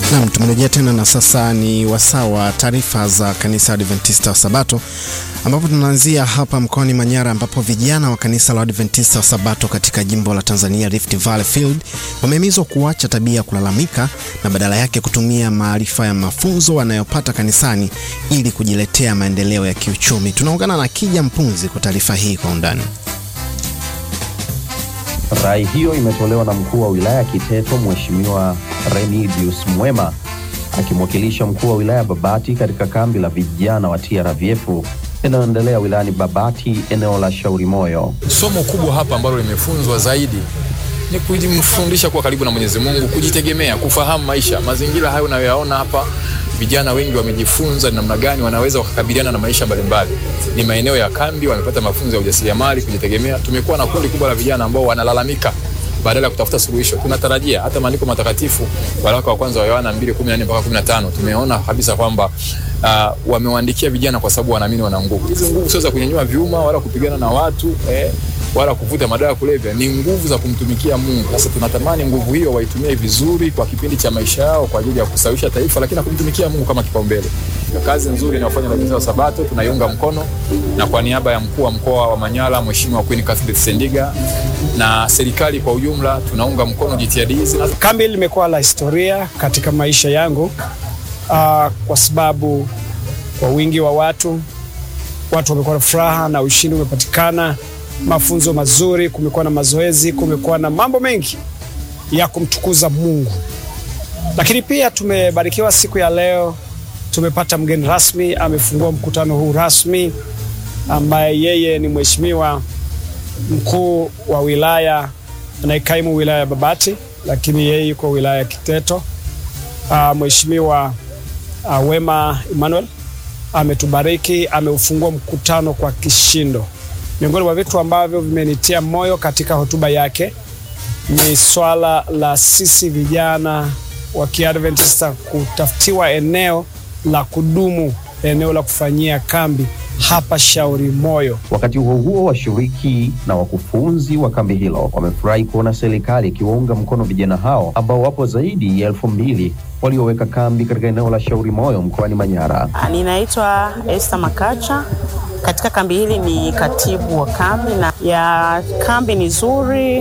Nam, tumerejea tena na sasa ni wasaa wa taarifa za kanisa Adventista wa Sabato, ambapo tunaanzia hapa mkoani Manyara, ambapo vijana wa kanisa la Adventista wa Sabato katika jimbo la Tanzania Rift Valley Field wamehimizwa kuacha tabia ya kulalamika na badala yake kutumia maarifa ya mafunzo wanayopata kanisani ili kujiletea maendeleo ya kiuchumi. Tunaungana na Kija Mpunzi kwa taarifa hii kwa undani. Rai hiyo imetolewa na mkuu wa wilaya Kiteto, Mheshimiwa Remidius Mwema akimwakilisha mkuu wa wilaya Babati katika kambi la vijana wa TRVF inayoendelea wilayani Babati, eneo la Shauri Moyo. Somo kubwa hapa ambalo limefunzwa zaidi ni kujifundisha kuwa karibu na Mwenyezi Mungu, kujitegemea, kufahamu maisha. Mazingira hayo unayoyaona hapa, vijana wengi wamejifunza namna gani wanaweza wakakabiliana na maisha mbalimbali. Ni maeneo ya kambi, wamepata mafunzo ya ujasiriamali, kujitegemea. Tumekuwa na kundi kubwa la vijana ambao wanalalamika badala ya kutafuta suluhisho. Tunatarajia hata maandiko matakatifu, waraka wa kwanza wa Yohana 2:14 mpaka 15, tumeona kabisa kwamba uh, wamewaandikia vijana kwa sababu wanaamini wana nguvu. Hizi nguvu sio za kunyanyua vyuma wala kupigana na watu eh, wala kuvuta madawa ya kulevya, ni nguvu za kumtumikia Mungu. Sasa tunatamani nguvu hiyo waitumie vizuri kwa kipindi cha maisha yao kwa ajili ya kusawisha taifa, lakini na kumtumikia Mungu kama kipaumbele. Kazi nzuri inayofanywa na kanisa la Sabato tunaiunga mkono, na kwa niaba ya mkuu wa mkoa wa Manyara Mheshimiwa Queen Cuthbert Sendiga na serikali kwa ujumla tunaunga mkono jitihada hizi. Kambi limekuwa la historia katika maisha yangu uh, kwa sababu kwa wingi wa watu, watu wamekuwa na furaha na ushindi umepatikana, mafunzo mazuri, kumekuwa na mazoezi, kumekuwa na mambo mengi ya kumtukuza Mungu. Lakini pia tumebarikiwa siku ya leo, tumepata mgeni rasmi, amefungua mkutano huu rasmi, ambaye yeye ni mheshimiwa mkuu wa wilaya anayekaimu wilaya ya Babati, lakini yeye yuko wilaya ya Kiteto. Uh, Mheshimiwa uh, Wema Emmanuel ametubariki, ameufungua mkutano kwa kishindo. Miongoni mwa vitu ambavyo vimenitia moyo katika hotuba yake ni swala la sisi vijana wa Kiadventista kutafutiwa eneo la kudumu, eneo la kufanyia kambi hapa Shauri Moyo. Wakati huo huo, washiriki na wakufunzi wa kambi hilo wamefurahi kuona serikali ikiwaunga mkono vijana hao ambao wapo zaidi ya elfu mbili walioweka kambi katika eneo la Shauri Moyo mkoani Manyara. Ninaitwa Esther Makacha. Katika kambi hili ni katibu wa kambi, na ya kambi ni nzuri.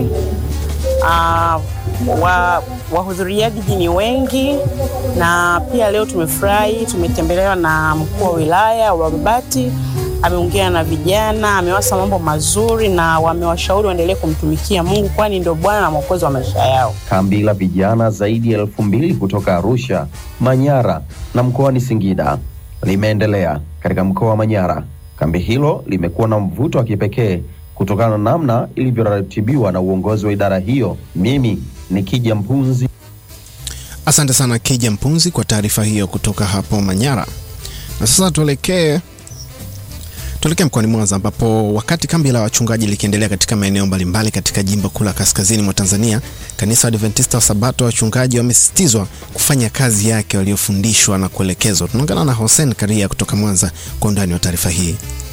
Uh, wa wahudhuriaji ni wengi, na pia leo tumefurahi, tumetembelewa na mkuu wa wilaya wa Babati. Ameongea na vijana, amewasa mambo mazuri na wamewashauri waendelee kumtumikia Mungu, kwani ndio Bwana na Mwokozi wa maisha yao. Kambi la vijana zaidi ya elfu mbili kutoka Arusha, Manyara na mkoani Singida limeendelea katika mkoa wa Manyara. Kambi hilo limekuwa na mvuto wa kipekee kutokana na namna ilivyoratibiwa na uongozi wa idara hiyo. Mimi ni Kija Mpunzi. Asante sana Kija Mpunzi kwa taarifa hiyo kutoka hapo Manyara. Na sasa tuelekee tuelekee mkoani Mwanza ambapo wakati kambi la wachungaji likiendelea katika maeneo mbalimbali katika jimbo kuu la kaskazini mwa Tanzania, kanisa Adventista wa Sabato wachungaji wamesisitizwa kufanya kazi yake waliofundishwa na kuelekezwa. Tunaungana na Hussein Karia kutoka Mwanza kwa undani wa taarifa hii.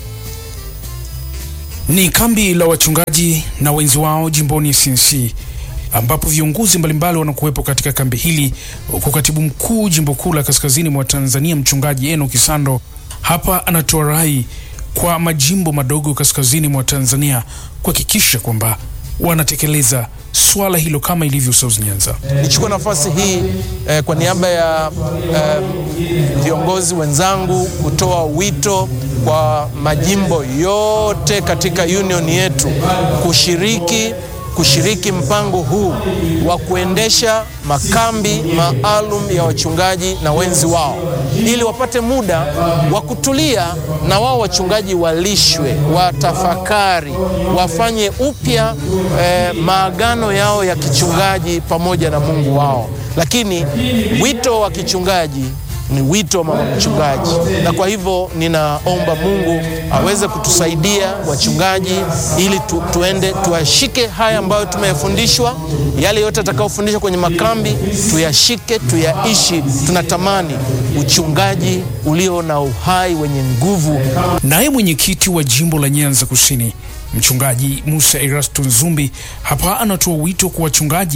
Ni kambi la wachungaji na wenzi wao jimboni CNC ambapo viongozi mbalimbali wanakuwepo katika kambi hili, huku katibu mkuu jimbo kuu la kaskazini mwa Tanzania mchungaji Eno Kisando hapa anatoa rai kwa majimbo madogo kaskazini mwa Tanzania kuhakikisha kwamba wanatekeleza swala hilo kama ilivyo South Nyanza. Nichukue nafasi hii eh, kwa niaba ya eh, viongozi wenzangu kutoa wito kwa majimbo yote katika union yetu kushiriki kushiriki mpango huu wa kuendesha makambi maalum ya wachungaji na wenzi wao ili wapate muda wa kutulia na wao wachungaji walishwe, watafakari, wafanye upya eh, maagano yao ya kichungaji pamoja na Mungu wao. Lakini wito wa kichungaji ni wito wa mama mchungaji, na kwa hivyo ninaomba Mungu aweze kutusaidia wachungaji, ili tu, tuende tuyashike haya ambayo tumeyafundishwa, yale yote atakayofundishwa kwenye makambi tuyashike, tuyaishi. Tunatamani uchungaji ulio na uhai wenye nguvu. Naye mwenyekiti wa jimbo la Nyanza Kusini mchungaji Musa Erasto Nzumbi hapa anatoa wito kwa wachungaji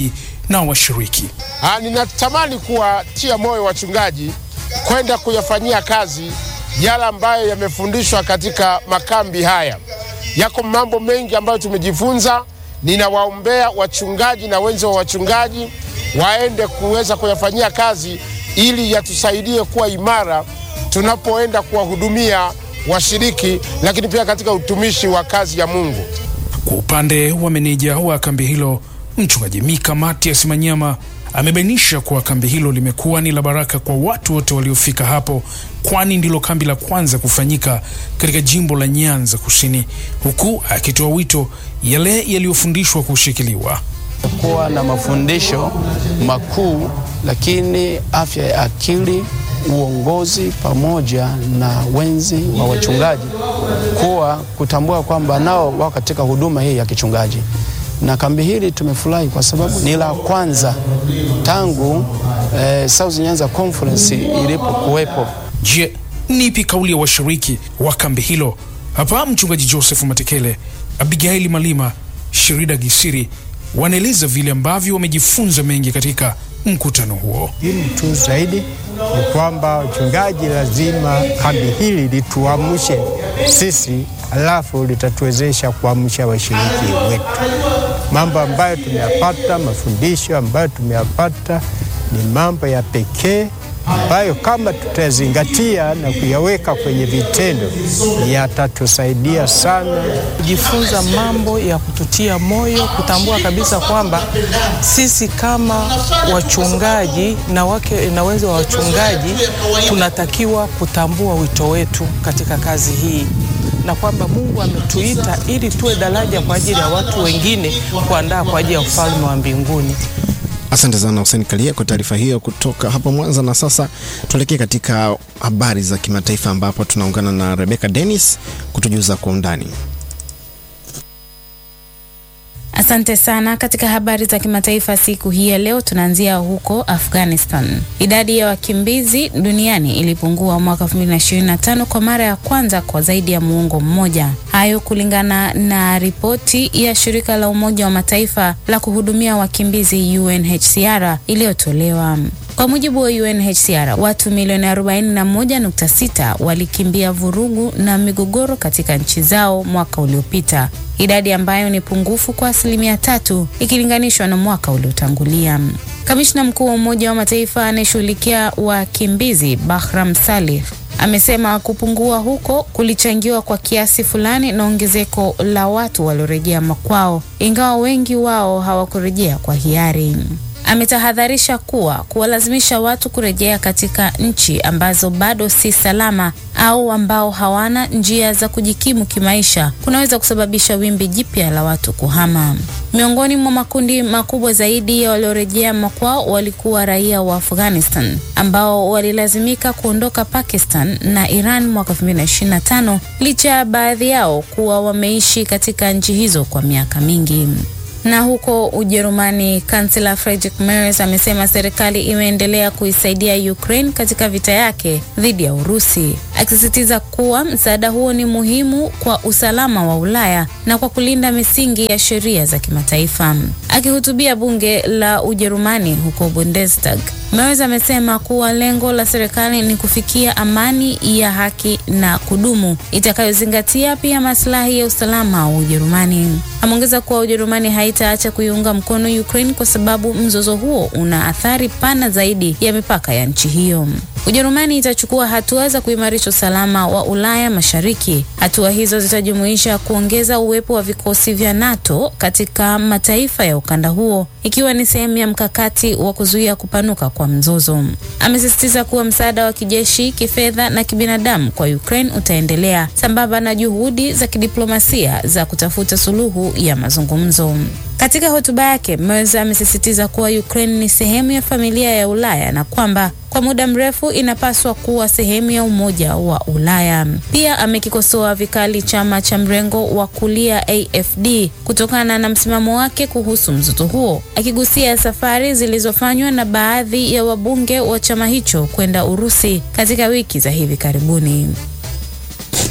na washiriki. Ah, ninatamani kuwatia moyo wachungaji kwenda kuyafanyia kazi yale ambayo yamefundishwa katika makambi haya. Yako mambo mengi ambayo tumejifunza. Ninawaombea wachungaji na wenzi wa wachungaji waende kuweza kuyafanyia kazi ili yatusaidie kuwa imara tunapoenda kuwahudumia washiriki, lakini pia katika utumishi wa kazi ya Mungu. Kwa upande wa meneja wa kambi hilo mchungaji Mika Matias Manyama amebainisha kuwa kambi hilo limekuwa ni la baraka kwa watu wote waliofika hapo, kwani ndilo kambi la kwanza kufanyika katika jimbo la Nyanza Kusini, huku akitoa wito yale yaliyofundishwa kushikiliwa. kuwa na mafundisho makuu, lakini afya ya akili, uongozi pamoja na wenzi wa wachungaji kuwa kutambua kwamba nao wako katika huduma hii ya kichungaji. Na kambi hili tumefurahi kwa sababu ni la kwanza tangu eh, South Nyanza Conference ilipokuwepo. Je, nipi kauli ya washiriki wa kambi hilo? Hapa mchungaji Joseph Matekele, Abigaili Malima, Shirida Gisiri wanaeleza vile ambavyo wamejifunza mengi katika mkutano huo. Muhimu tu zaidi ni kwamba wachungaji lazima kambi hili lituamshe sisi, alafu litatuwezesha kuamsha washiriki wetu. Mambo ambayo tumeyapata, mafundisho ambayo tumeyapata ni mambo ya pekee ambayo kama tutazingatia na kuyaweka kwenye vitendo yatatusaidia sana. kujifunza mambo ya kututia moyo, kutambua kabisa kwamba sisi kama wachungaji na wake na wenzi wa wachungaji tunatakiwa kutambua wito wetu katika kazi hii na kwamba Mungu ametuita ili tuwe daraja kwa ajili ya watu wengine kuandaa kwa ajili ya ufalme wa mbinguni. Asante sana Hussein Kalia kwa taarifa hiyo kutoka hapo Mwanza. Na sasa tuelekee katika habari za kimataifa ambapo tunaungana na Rebecca Dennis kutujuza kwa undani. Asante sana. Katika habari za kimataifa siku hii ya leo, tunaanzia huko Afghanistan. Idadi ya wakimbizi duniani ilipungua mwaka 2025 kwa mara ya kwanza kwa zaidi ya muongo mmoja. Hayo kulingana na ripoti ya shirika la Umoja wa Mataifa la kuhudumia wakimbizi UNHCR iliyotolewa. Kwa mujibu wa UNHCR, watu milioni 41.6 walikimbia vurugu na migogoro katika nchi zao mwaka uliopita, idadi ambayo ni pungufu kwa asilimia tatu ikilinganishwa na mwaka uliotangulia. Kamishna mkuu wa Umoja wa Mataifa anayeshughulikia wakimbizi Bahram Salih amesema kupungua huko kulichangiwa kwa kiasi fulani na ongezeko la watu waliorejea makwao, ingawa wengi wao hawakurejea kwa hiari. Ametahadharisha kuwa kuwalazimisha watu kurejea katika nchi ambazo bado si salama au ambao hawana njia za kujikimu kimaisha kunaweza kusababisha wimbi jipya la watu kuhama. Miongoni mwa makundi makubwa zaidi ya waliorejea makwao walikuwa raia wa Afghanistan ambao walilazimika kuondoka Pakistan na Iran mwaka 2025 licha ya baadhi yao kuwa wameishi katika nchi hizo kwa miaka mingi. Na huko Ujerumani, kansela Friedrich Merz amesema serikali imeendelea kuisaidia Ukraine katika vita yake dhidi ya Urusi, akisisitiza kuwa msaada huo ni muhimu kwa usalama wa Ulaya na kwa kulinda misingi ya sheria za kimataifa. Akihutubia bunge la Ujerumani huko Bundestag, Merz amesema kuwa lengo la serikali ni kufikia amani ya haki na kudumu itakayozingatia pia maslahi ya usalama wa Ujerumani. Ameongeza kuwa Ujerumani haitaacha kuiunga mkono Ukraine kwa sababu mzozo huo una athari pana zaidi ya mipaka ya nchi hiyo. Ujerumani itachukua hatua za kuimarisha usalama wa Ulaya Mashariki. Hatua hizo zitajumuisha kuongeza uwepo wa vikosi vya NATO katika mataifa ya ukanda huo, ikiwa ni sehemu ya mkakati wa kuzuia kupanuka kwa mzozo. Amesisitiza kuwa msaada wa kijeshi, kifedha na kibinadamu kwa Ukraine utaendelea sambamba na juhudi za kidiplomasia za kutafuta suluhu ya mazungumzo. Katika hotuba yake, Merz amesisitiza kuwa Ukraine ni sehemu ya familia ya Ulaya na kwamba kwa muda mrefu inapaswa kuwa sehemu ya Umoja wa Ulaya. Pia amekikosoa vikali chama cha mrengo wa kulia AFD kutokana na msimamo wake kuhusu mzozo huo, akigusia safari zilizofanywa na baadhi ya wabunge wa chama hicho kwenda Urusi katika wiki za hivi karibuni.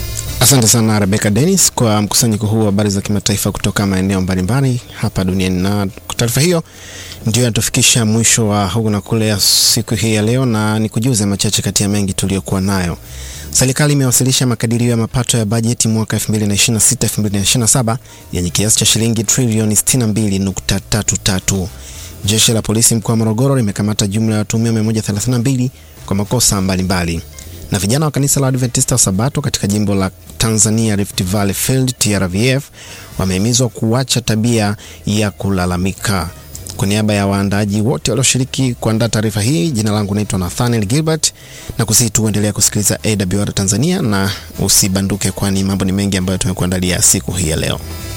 Asante sana Rebecca Dennis kwa mkusanyiko huu wa habari za kimataifa kutoka maeneo mbalimbali hapa duniani. Na kwa taarifa hiyo ndio inatufikisha mwisho wa huku na kule ya siku hii ya leo, na ni kujuze machache kati ya mengi tuliyokuwa nayo. Serikali imewasilisha makadirio ya mapato ya bajeti mwaka 2026-2027 yenye kiasi cha shilingi trilioni 62.33. Jeshi la polisi mkoa wa Morogoro limekamata jumla ya watuhumiwa 132 kwa makosa mbalimbali na vijana wa kanisa la Adventista wa Sabato katika jimbo la Tanzania Rift Valley Field TRVF wamehimizwa kuacha tabia ya kulalamika. Kwa niaba ya waandaaji wote walioshiriki kuandaa taarifa hii, jina langu naitwa Nathaniel Gilbert na kusihi tu endelea kusikiliza AWR Tanzania na usibanduke, kwani mambo ni mengi ambayo tumekuandalia siku hii ya leo.